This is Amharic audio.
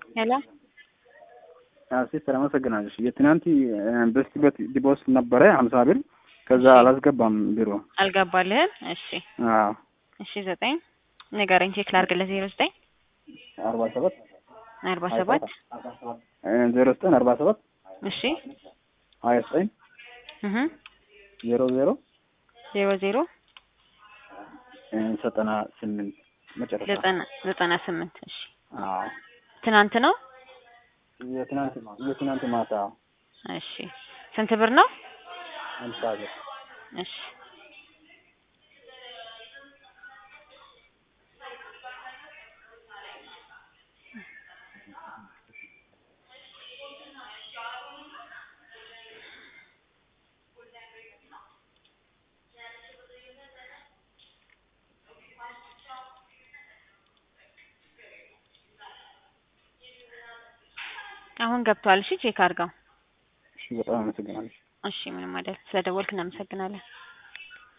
ሄሎ ሲስተር አመሰግናለሽ። የትናንት በስቲበት ዲቦስ ነበረ ሀምሳ ብር ከዛ አላስገባም ቢሮ አልገባልህም? እሺ አዎ እሺ ዘጠኝ ንገረኝ ቼክ ላድርግልህ። ዜሮ ዘጠኝ አርባ ሰባት አርባ ሰባት ዜሮ ዘጠኝ አርባ ሰባት እሺ ሀያ ዘጠኝ እህ ዜሮ ዜሮ ዜሮ ዜሮ ዘጠና ስምንት መጨረሻ ዘጠና ዘጠና ስምንት እሺ አዎ ትናንት ነው? የትናንት የትናንት ማታ እሺ ስንት ብር ነው? ሀምሳ ብር እሺ አሁን ገብቷል። እሺ ቼክ አድርገው። እሺ በጣም አመሰግናለሽ። እሺ ምንም አይደል። ስለደወልክ እናመሰግናለን።